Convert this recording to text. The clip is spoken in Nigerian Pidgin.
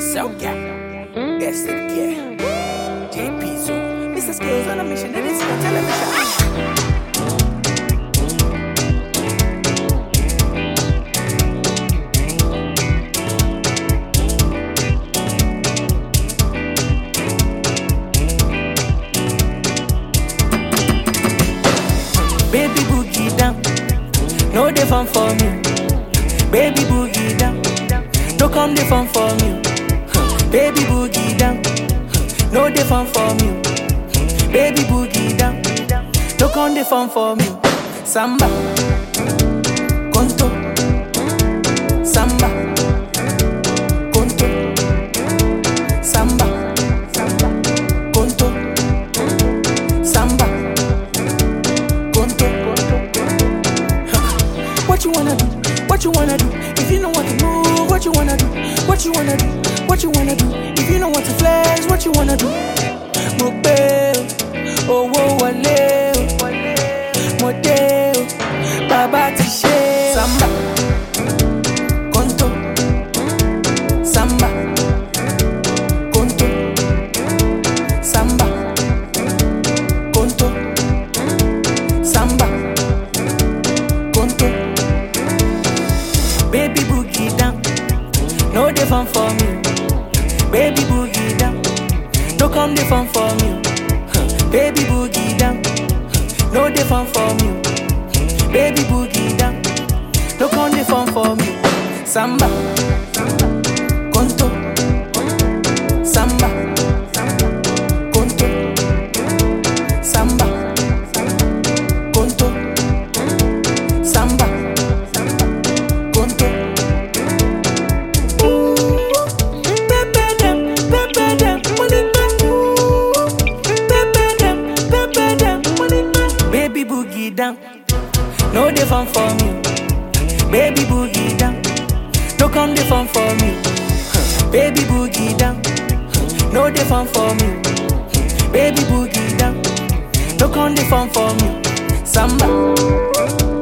Soca. Yes, it can. JP Zoo. Mr. Skills on a mission. It is for television. Baby boogie down, no dey fun for me. Baby boogie down, no come dey fun for me. Huh. Baby boogie down, huh, no dey fun for me. Baby boogie down, no come dey fun for me. Samba, conto, samba, conto, samba, conto, samba, conto. What you wanna do? What you wanna do? If you know what to move, what you wanna do? What you wanna do? What you wanna do? If you know what to flex, what you wanna do? Mo gbé o, owó wọlé o, mo dé o, bàbá ti ṣe o. Samba, conto, samba, conto, samba, conto, samba, conto. Baby boogie down, no dey fun for me. Baby boogie down, no come dey fun for me. Huh. Baby boogie down, huh, no dey fun for me. Baby boogie down, no come dey fun for me. Samba, conto, samba, conto, samba, conto, samba, conto. Baby boogie down, no dey fun for me. Baby boogie down, no come dey fun for me. Huh. Baby boogie down, huh, no dey fun for me. Baby boogie down, no come dey fun for me. Samba,